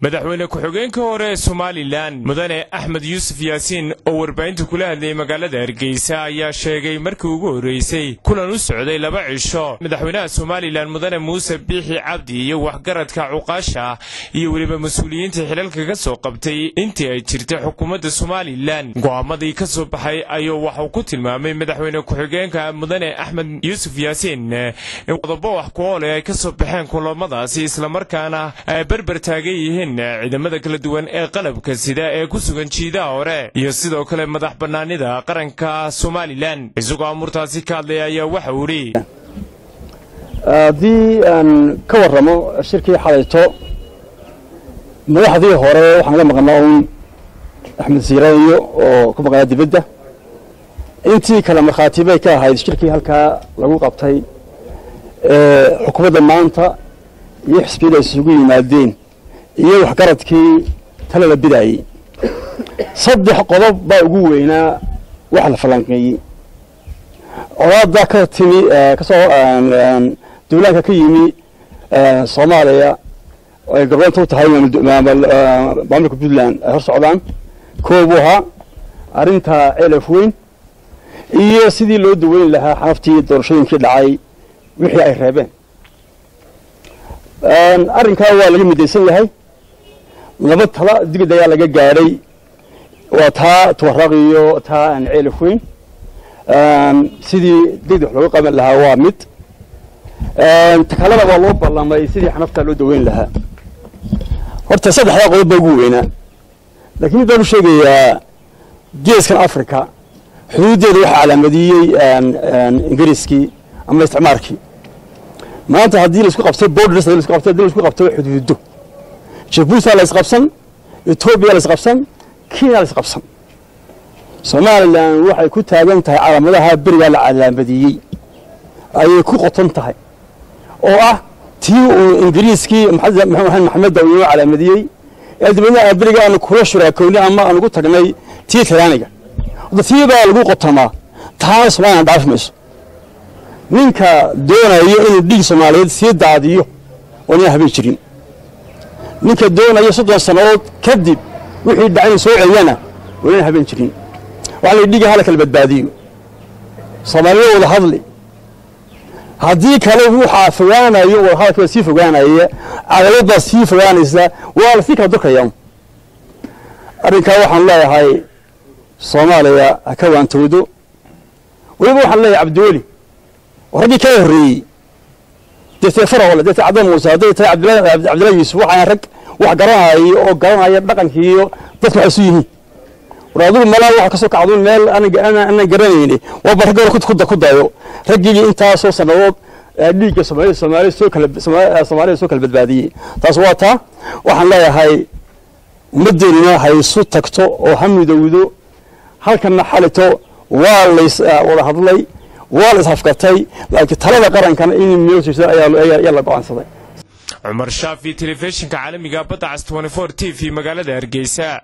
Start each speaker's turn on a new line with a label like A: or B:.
A: madaxweyne ku-xigeenka hore ee somalilan mudane axmed yuusuf yaasiin oo warbaahinta kula hadlayay magaalada hargeysa ayaa sheegay markii ugu horreysay kulan u socday laba cisho madaxweynaha somalilan mudane muuse biixi cabdi iyo waxgaradka cuqaasha iyo weliba mas-uuliyiinta xilalka ka soo qabtay intii ay jirtay xukuumadda somalilan go'aamadii ka soo baxay ayuu waxuu ku tilmaamay madaxweyne ku-xigeenka mudane axmed yuusuf yaasiin in qodobo wax ku oole ay ka soo baxeen kulamadaasi islamarkaana ay berber taagan yihiin ciidamada kala duwan ee qalabka sida ee ku sugan jiidaha hore iyo sidoo kale madax bannaanida qaranka somalilan isagoo amuurtaasi ka hadlaya ayaa waxa uu idhi
B: haddii aan ka warramo shirkii xalayto madaxdii hore waxaan la maqnaa uun axmed siirayo oo ku maqnaa dibadda intii kale markhaati bay ka ahayd shirkii halkaa lagu qabtay xukuumadda maanta iyo xisbiyada isugu yimaadeen iyo waxgaradkii tala la bidaayey saddex qodob baa ugu weynaa wax la falanqeeyey colaada ka timi kasoo duulaanka ka yimi soomaaliya ay gobleynta u tahay maamulka puntland ay hor socdaan koobuu ahaa arrinta ceelaf weyn iyo sidii loo daweyn lahaa xanaftii doorashooyinkii dhacay wixii ay reebeen arrinkaa waa laga midaysan yahay laba tala digid ayaa laga gaadhay waa taa tuwaraaq iyo taa aan ceelaf weyn sidii digid wax looga qaban lahaa waa mid takalada waa loo ballamay sidii xanaftaa loo daweyn lahaa horta saddexdaa qodob baa ugu weynaa laakiin mid baan u sheegayaa geeskan africa xuduuddeeda waxaa calaamadiyey ingiriiskii ama isticmaarkii maanta haddii laisku qabto borders hadii laisku qabto haddii laisku qabto xuduudo jabuuti la isqabsan etoobiya la isqabsan kenya la isqabsan somalilan waxay ku taagan tahay calaamadaha berigaa la calaamadiyey ayay ku qoton tahay oo ah tii uu ingiriiskii maxamed daw inoo calaamadiyey ee dibadna beriga aanu kula shuraakownay ama aan ugu tagnay tii tiraaniga hadda tii baa lagu qotomaa taana somalilan dhaafi mayso ninka doonayo inuu dhiig soomaaliyeed sii daadiyo oo nin habeen jirin ninka doonaya soddon sannadood kadib wixii dhacay soo celiyana oo nin habeen jirin waxaa la dhiiga hala kala badbaadiyo soomaalida wada hadli haddii kale waxaa fogaanayo wadahadalka baa sii fogaanaya cadaalad baa sii fogaanaysa waa la sii kala durkaya arrinkaa waxaan leeyahay soomaaliya ha ka waantoodo weliba waxaan leeyahay cabdiweli raggii ka horreeyey deetee farahole deetee cadda muuse hadday tahay cabdillahi yuusuf waxaan rag wax garanaya oo garanaya dhaqankii iyo dadka waxay isu yihiin war adigu malaa waxa kasoo kacduun meel aanan garanayni waaba ragga hore ku dayo raggii intaasoo sannadood dhiigga soomaalida soomaalida soo kala soomaalida soo kala badbaadiyey taas waa taa waxaan leeyahay ummaddeennina haysu tagto oo ha midowdo halkanna xalito waa lays wada hadlay waa la ishafkatay laakiin talada qarankana in meel jirta ayaa la go'aansaday
A: cumar shaafi telefishinka caalamiga badda cas t v magaalada hargeysa